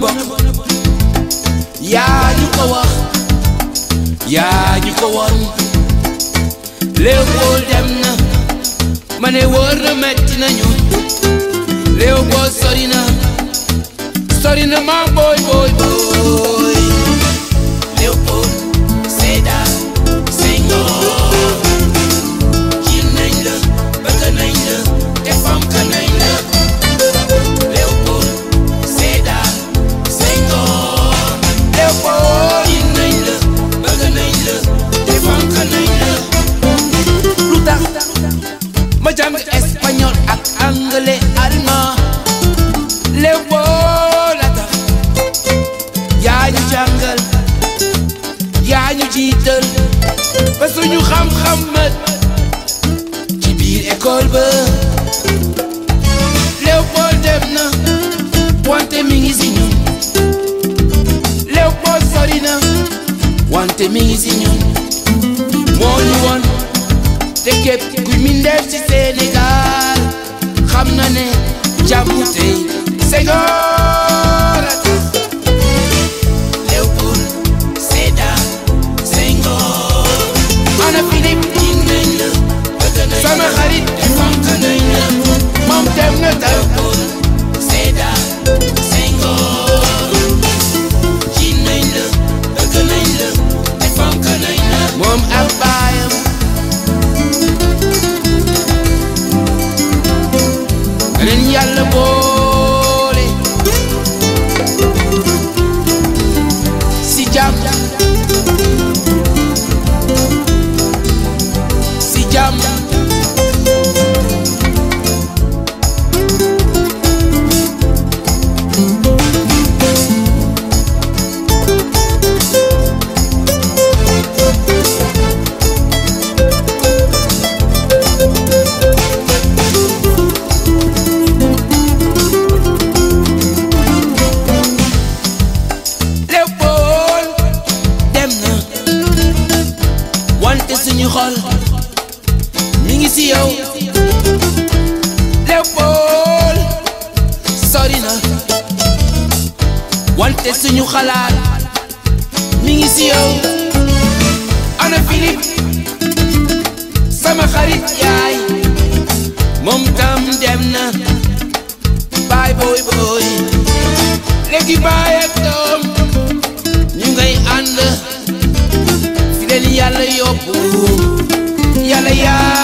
bokk yaa ñu ko wax yaa ñu ko woon Léopold dem na ma ne wóor na metti nañu Léopold sori na sori na ma boy boy boy Léopold Sédar Senghor jiin nañ la bëgg nañ la te fonk nañ la Léopold Sédar Senghor Léopold jiin nañ la bëgg nañ la te fonk nañ la lu tax ma jàng espagnol ak anglais allemand Léopold la tax yaa ñu jàngal yaa ñu jiital ba suñu xam-xam mat ci biir école ba Léopold dem na wante mi ngi si ñun Léopold sori na wante mi ngi si ñun moo ñu woon te képp kuy mindeef ci Sénégal xam na ne jàmm tey Senghor a tax Léopold Sédar Senghor ana Philippe jiin nañ la bëgg nañ la sama xarit te fonk nañ la moom dem na tam Léopold Sédar Senghor jiin nañ la bëgg nañ la te fonk nañ la moom ak baayam leen yàlla boole si jàmm si jàmm Léopold dem na wante suñu xol mi ngi si yow Léopold sori na wante suñu xalaat mi ngi si yow ana Philippe sama xarit yaay moom tam dem na baay booy booy léegi baay ak doom ñu ngay ànd fi leen yàlla yóbbu yàlla yaa